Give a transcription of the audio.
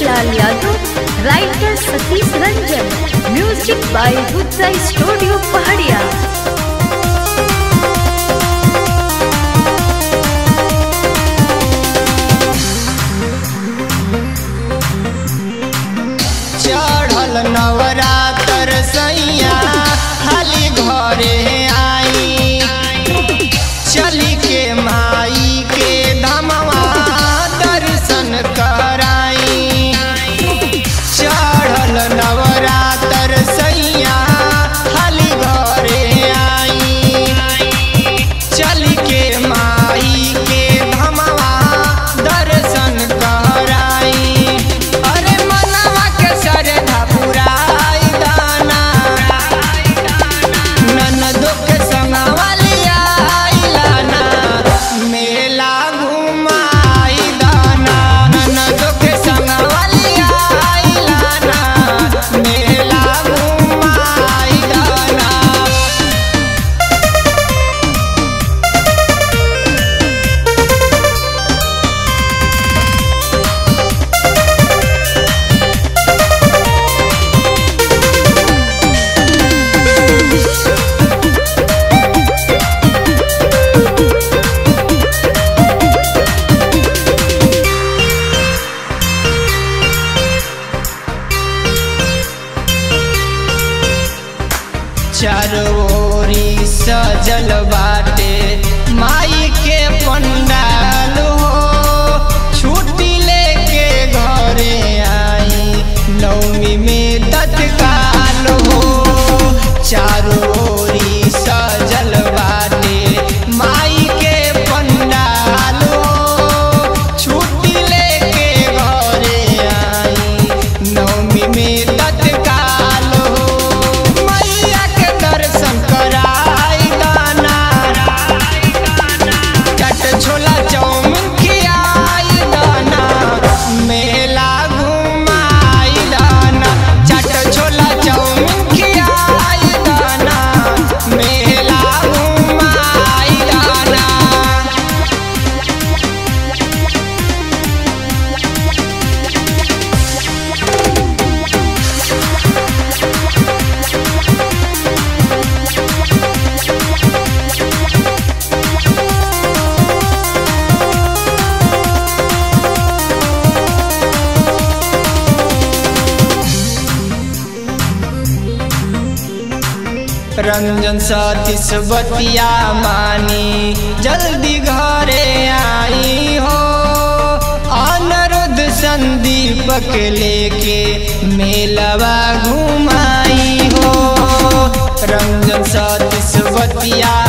Lal Yadav writer Satish Ranjan music by Rudra studio पहाड़िया चढ़ल नवरातर सैया हाली घरे आई चली के माई के धमवा दर्शन कराई चढ़ल नवरातर सैया हाली घरे आई चली के माई के धमवा दर्शन कराई अरे मनवा के श्रद्धा पुराई दाना ननदो के संगवा लियाइला ना मेला घुमाई दाना ननदो के संगवा लियाइला ना मेला घुमाई दाना चारोरी सजल बाटे माई के पंडाल हो छुट्टी लेके घरे आई नवमी में तत्काल हो चारोरी सजल बाटे माई के पंडाल हो छुट्टी लेके घरे आई नवमी में तत्काल हो मैया के दर्शन कराई दाना चट छोला चाउमीन खियाई दाना मेला घुमाई दाना चट छोला चाउमीन खियाई दाना मेला घुमाई दाना रंजन सतीश बतिया मानी जल्दी घरे आई हो अनिरुद्ध संदीपक लेके मेलवा घुमाई हो रंजन सतीश बतिया